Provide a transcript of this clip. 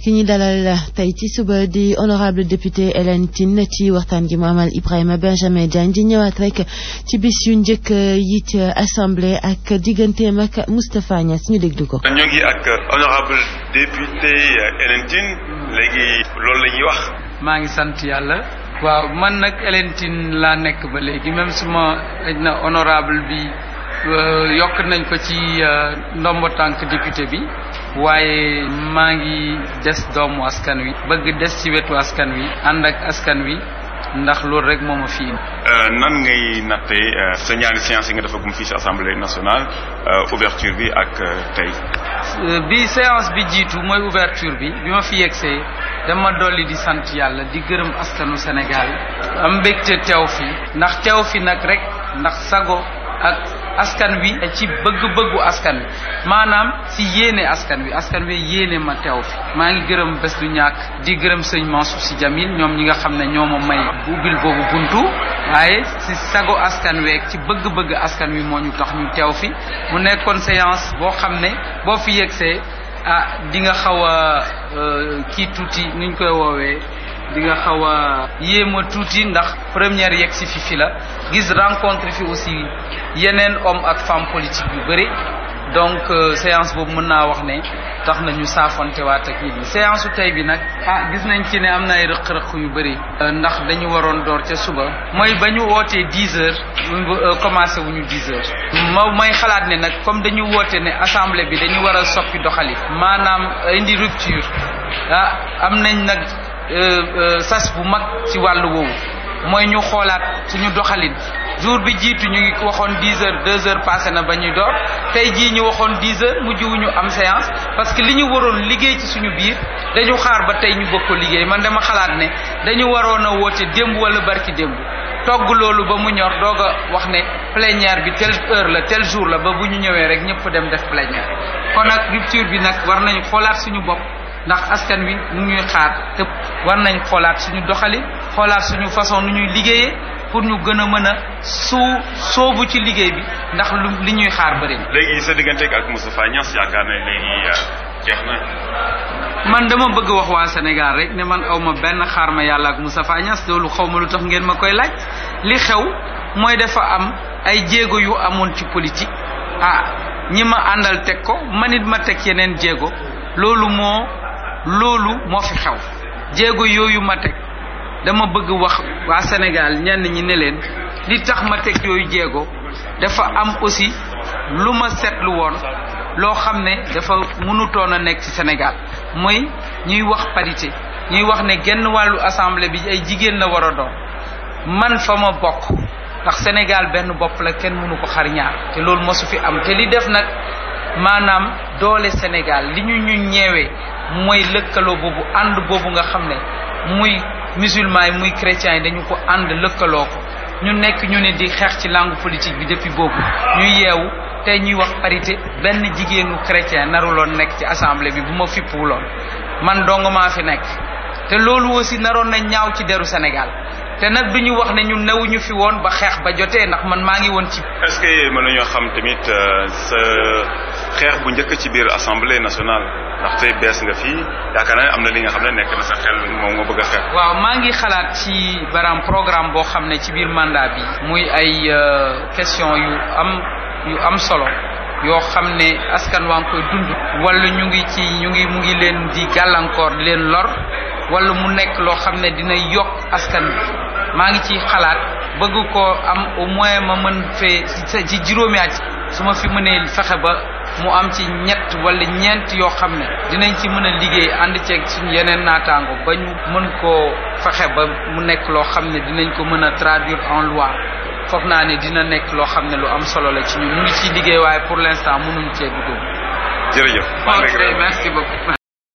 ki ñu dalal tey ci suba di honorable député Hélène Tine ci waxtaan gi mu amal Ibrahima Benjamin Diagne di ñëwaat rek ci bis yu njëkk yi ci assemblée ak digganteem ak Moustapha Niass ñu déglu ko. ñoo ngi ak honorable député Hélène Tine léegi loolu la ñuy wax. maa ngi sant yàlla. waaw man nag Hélène Tine laa nekk ba léegi même suma na honorable bi yokk nañ ko ci ndombo tànk député bi waaye maa ngi des doomu askan wi bëgg des ci wetu askan wi ànd ak askan wi ndax loolu rek moo ma fi indi. nan ngay nattee sa ñaari séance yi nga defagum fii ci assemblée nationale ouverture bi ak tey. bi séance bi jiitu mooy ouverture bi bi ma fi yegsee dama dolli di sant yàlla di gërëm askanu Sénégal am mbégte teew fi ndax teew fi nag rek ndax sago ak askan wi ci bëgg-bëggu askan wi maanaam ci yéene askan wi askan wi yéene ma teew fi maa ngi gërëm bés du ñàkk di gërëm sëñ Mansour Sy Djamil ñoom ñi nga xam ne ñoo ma may ubbil boobu buntu waaye ci sago askan week ci bëgg-bëgg askan wi moo ñu tax ñu teew fi mu nekkoon séance boo xam ne boo fi yegsee ah di nga xaw a kii tuuti nuñ koy woowee di nga xaw a yéema tuuti ndax première yegg si fi fi la gis rencontre fi aussi yeneen homme ak femme politique yu bëri donc séance boobu mën naa wax ne tax na ñu saafonte waat ak nit ñi séance su tey bi nag ah gis nañ ci ne am na ay rëq-rëq yu bëri ndax dañu waroon door ca suba mooy ba ñu wootee dix heures commencé wu ñu dix heures ma may xalaat ne nag comme dañu woote ne assemblée bi dañu war a soppi doxali maanaam indi rupture ah am nañ nag sas bu mag ci wàllu woowu mooy ñu xoolaat suñu doxalin jour bi jiitu ñu ngi waxoon dix heures deux heures passé na ba ñuy door tey jii ñu waxoon dix heures mujj wu ñu am séance parce que li ñu waroon liggéey ci suñu biir dañu xaar ba tey ñu bëgg ko liggéey man dama xalaat ne dañu waroon a woote démb wala barki démb togg loolu ba mu ñor doog a wax ne plénière bi telle heure la tel jour la ba bu ñu ñëwee rek ñëpp dem def plénière kon nag rupture bi nag war nañu xoolaat suñu bopp ndax askan wi nu ñuy xaar te war nañ xoolaat suñu doxalin xoolaat suñu façon nu ñuy liggéeyee pour ñu gën a mën a suu soobu ci liggéey bi ndax lu li ñuy xaar bëri na. léegi sa digganteeg ak Moustapha Niass yaakaar na léegi jeex na. man dama bëgg wax waa Sénégal rek ne man aw ma benn xaar ma yàlla ak Moustapha Niass loolu xaw ma lu tax ngeen ma koy laaj li xew mooy dafa am ay jéego yu amoon ci politique ah ñi ma àndal teg ko man it ma teg yeneen jéego loolu moo. loolu moo fi xew jéego yooyu ma teg dama bëgg wax waa Sénégal ñenn ñi ne leen li tax ma teg yooyu jéego dafa am aussi lu ma seetlu woon loo xam ne dafa mënutoon a nekk ci Sénégal mooy ñuy wax parité ñuy wax ne genn wàllu assemblée bi ay jigéen la war a doon man fa ma bokk ndax Sénégal benn bopp la kenn mënu ko xar ñaar te loolu mosu fi am te li def nag maanaam doole Sénégal li ñu ñu ñeewee mooy lëkkaloo boobu ànd boobu nga xam ne muy musulman yi muy chrétiens yi dañu ko ànd lëkkaloo ko ñu nekk ñu ne di xeex ci langue politique bi depuis boobu ñu yeewu tey ñuy wax parité benn jigéenu chrétien naruloon nekk ci assemblée bi bu ma fippuwuloon man dong maa fi nekk te loolu aussi naroon na ñaaw ci deru Sénégal te nag du ñu wax ne ñu newuñu fi woon ba xeex ba jotee ndax man maa ngi woon ci. est-ce que mën nañoo xam tamit sa xeex bu njëkk ci biir assemblée nationale ndaxte bees nga fii yaakaar naa am na li nga xam ne nekk na sa xel moom nga bëgg a xeex. waaw maa ngi xalaat ci baram programme boo xam ne ci biir mandat bi. muy ay question yu am yu am solo. yoo xam ne askan waa ngi koy dund. wala ñu ngi ci ñu ngi mu ngi leen di gàllankoor di leen lor. wala mu nekk loo xam ne dina yokk askan bi maa ngi ci xalaat bëgg ko am au moins ma mën fee ci juróomi at su ma fi mënee fexe ba mu am ci ñett wala ñeent yoo xam ne dinañ ci mën a liggéey ànd ceeg suñu yeneen naataango ba ñu mën koo fexe ba mu nekk loo xam ne dinañ ko mën a traduire en loi foog naa ne dina nekk loo xam ne lu am solo la ci ñun ñu ngi ciy liggéey waaye pour l'instant mënuñ cee dugg. jërëjëf. ok merci beaucoup.